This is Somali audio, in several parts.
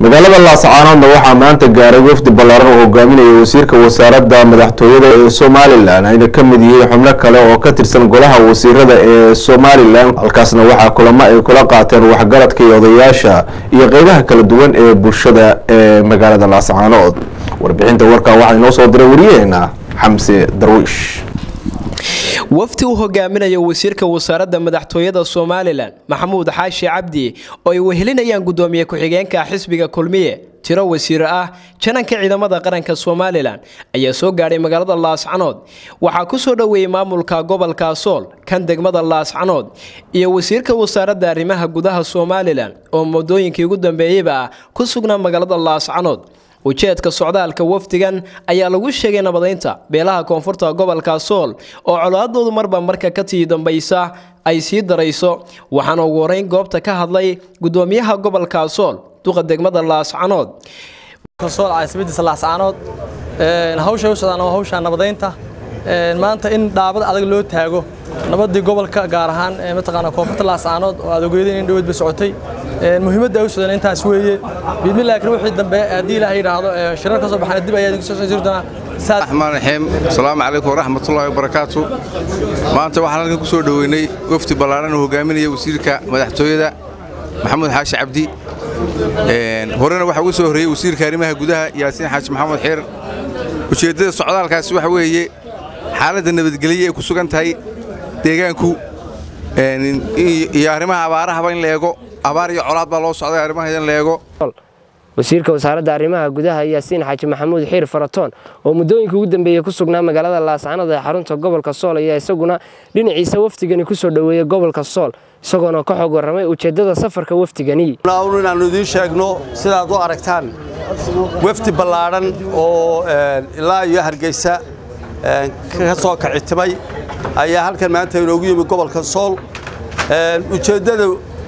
magaalada laascaanoodna waxaa maanta gaaray wafdi ballaaran oo hogaaminaya wasiirka wasaaradda madaxtooyada ee somalilan ayna ka mid yihiin xubno kale oo ka tirsan golaha wasiirada ee somalilan halkaasna waxaa kulamo ay kula qaateen waxgaradka iyo odayaasha iyo qeybaha kala duwan ee bulshada ee magaalada laascaanood warbixinta warkan waxaa inoo soo diray wariyaheena xamse darwiish wafdi uu hogaaminayo wasiirka wasaaradda madaxtooyada somalilan maxamuud xaashi cabdi oo ay wehelinayaan gudoomiye ku-xigeenka xisbiga kulmiye tiro wasiir ah jananka ciidamada qaranka somalilan ayaa soo gaadhay magaalada laascanood waxaa ku soo dhoweeyey maamulka gobolka sool kan degmada laascanood iyo wasiirka wasaaradda arrimaha gudaha somalilan oo muddooyinkii ugu dambeeyeyba ah ku sugnaa magaalada laascanood ujeedka socdaalka wafdigan ayaa lagu sheegay nabadeynta beelaha koonfurta gobolka sool oo colaadoodu marba marka ka tii dambaysa ay sii darayso waxaana ugu horeyn goobta ka hadlay gudoomiyaha gobolka sool duqa degmada laascanood caasimadiisa laascanood hawshay u socdaan waa hawsha nabadeynta maanta in dhaabad adag loo taago nabadii gobolka gaar ahaan mataqaana koonfurta laascanood oo aad ogeedeen in dhaweyd ba socotay muhiimadda ay u socdeen intaas weeye bidmi laakiin wixii dambe haddii ilaahay yidhaahdo shirar ka soo baxana dib ayaa idinku soo soo jiri doonaa raxmaan raxiim asalaamu calaykum waraxmatullaahi wabarakaatu maanta waxaan halkan ku soo dhoweynay wafdi ballaaran oo hogaaminaya wasiirka madaxtooyada maxamuud xaashi cabdi horena waxaa uga soo horreeyey wasiirka arrimaha gudaha yaasiin xaaji maxamuud xiir ujeeddada socdaalkaasi waxa weeye xaaladda nabadgelye ay ku sugan tahay deegaanku iyo arrimaha abaarahaba in la eego abaar iyo colaad baa loo socday arrimaha in la eego wasiirka wasaaradda arrimaha gudaha yaasiin xaaji maxamuud xiir faratoon oo muddooyinkii ugu dambeeyey ku sugnaa magaalada laascanood ee xarunta gobolka sool ayaa isaguna dhinaciisa wafdigani ku soo dhoweeyey gobolka sool isagoona ka xog warramay ujeeddada safarka wafdigani inaannu idiin sheegno sidaad u aragtaan wafdi ballaadhan oo ilaa iyo hargeysa ka soo kicitimay ayaa halkan maanta inoogu yimi gobolka sool ujeeddada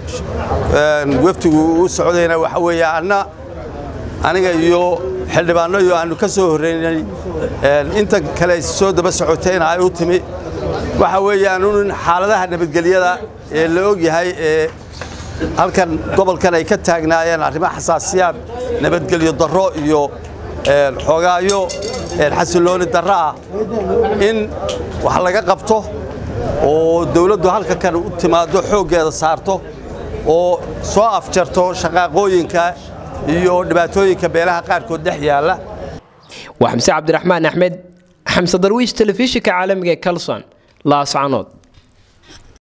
wafdigu u socdayna waxa weeye anna aniga iyo xildhibaanno iyo aannu ka soo horreynay inta kale soo daba socotayna ay u timi waxa weeyaan in xaaladaha nabadgelyada ee la og yahay ee halkan gobolkan ay ka taagnaayeen arrimo xasaasiyaad nabadgelyo darro iyo xoogaayo xasillooni darro ah in wax laga qabto oo dawladdu halka kan u timaaddo xooggeeda saarto oo soo afjarto shaqaaqooyinka iyo dhibaatooyinka beelaha qaarkood dhex yaalla waa xamse cabdiraxmaan axmed xamse darwiish telefishinka caalamiga ee kalson laascanood